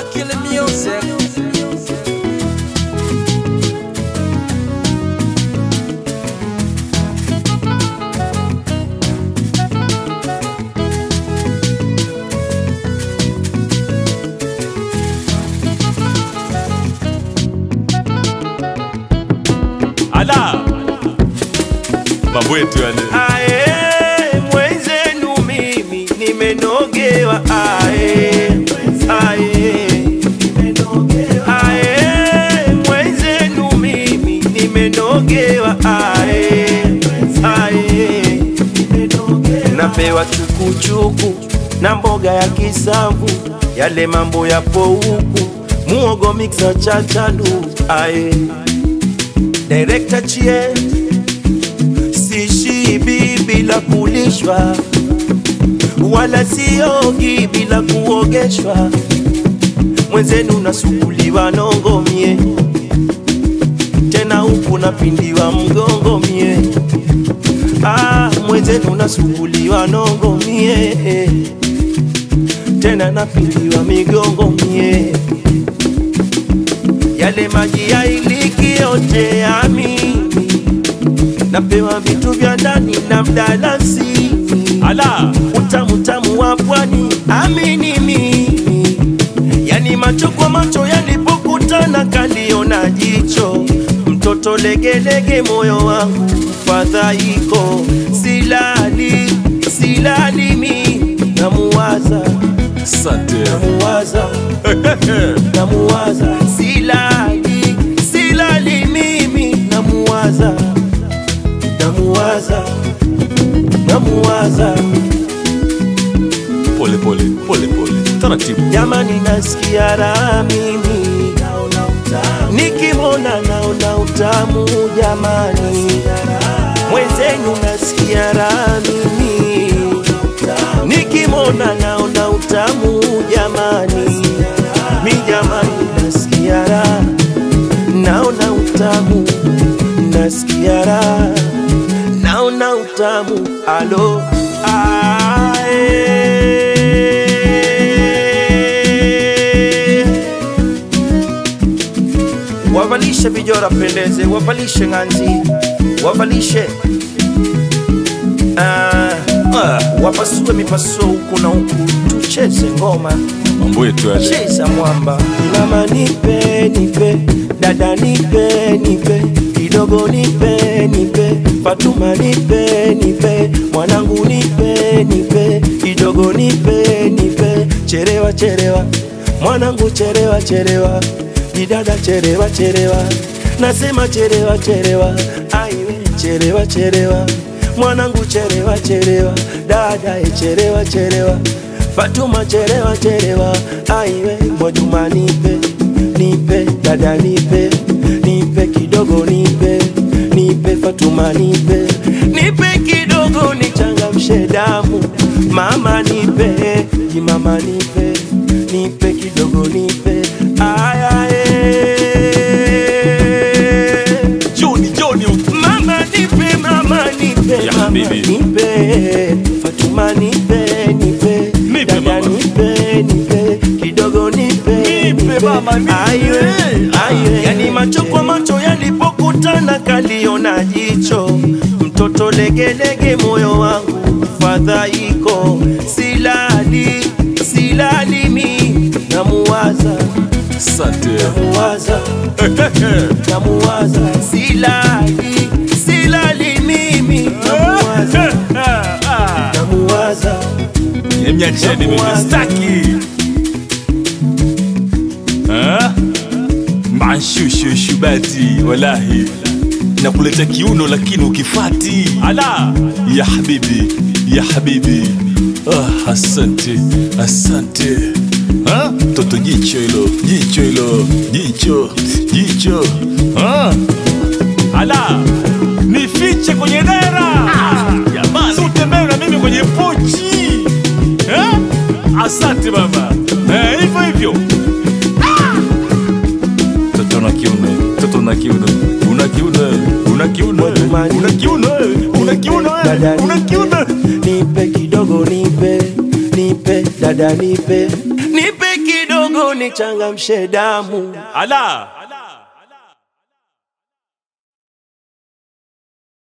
killing music. ala mambo yetu yale Ae, mwenzenu mimi nimenogewa ae, ae. Ae, mwenzenu mimi nimenogewa ae, ae. Napewa chukuchuku na mboga ya kisamvu, yale mambo yapo huku, muogo mixa chachalu ae. Director chie sishibi bila kulishwa, wala siogi bila kuogeshwa. Mwenzenu nasukuliwa nongo mie, tena huku napindiwa mgongo mie. Ah, mwenzenu nasukuliwa nongo mie, tena napindiwa migongo mie. Yale maji ya iliki yote ya mimi napewa vitu vya ndani na mdalasini, ala utamu tamu wa pwani, amini mimi, yani macho kwa macho yalipokutana kaliona jicho, mtoto legelege, moyo wangu fadhaiko, silali silali mi namuwaza sante namuwaza namuwaza silali silali mimi namuwaza namuwaza namuwaza pole pole pole pole taratibu jamani nasikia raha mimi nikimwona naona utamu jamani mwenzenu nasikia raha mimi nikimwona naona utamu jamani mi jamani nasikia raha naona utamu nasikia raha naona utamu alo ae. wavalishe vijora pendeze wavalishe ng'anzi wavalishe ah, ah, wapasue mipasuo huku na huku tucheze ngoma mambo yetu yale cheza mwamba mama nipe nipe dada nipe nipe kidogo nipe nipe fatuma nipe nipe mwanangu nipe nipe kidogo nipe nipe cherewa cherewa mwanangu cherewa cherewa didada cherewa cherewa nasema cherewa cherewa aiwe cherewa cherewa mwanangu cherewa cherewa dada e cherewa cherewa Fatuma cherewa cherewa, aiwe Mwajuma nipe nipe, dada nipe nipe kidogo nipe nipe, Fatuma nipe nipe kidogo nichangamshe damu, mama nipe jimama nipe nipe kidogo nipe ayae joni joni Mama nipe, mama nipe, Ya mama habibi. nipe, Fatuma nipe, nipe, Nipe, dada mama. nipe, nipe, kidogo nipe, Nipe, mama, nipe. Aiwe, aiwe. Yani macho kwa macho yalipokutana kaliona jicho, mtoto legelege, moyo wangu fadhaiko, silali silali mi namuwaza sante namuwaza namuwaza silali silali mimi namuwaza namuwaza emnyacheni mimi staki Ah? manshushushu-bati walahi nakuleta kiuno lakini ukifati ala ya habibi ya habibi ah, asante asante Ah, toto jicho hilo jicho hilo jicho jicho ah. ala nifiche kwenye dera jamani si utembee na mimi kwenye pochi eh? asante baba Eh, hivyo hivyo Toto una kiuno, toto una kiuno, una kiuno, una kiuno, una kiuno, una kiuno, Dada una nipe, kiuno. nipe kidogo nipe nipe dada nipe nipe kidogo unichangamshe damu ala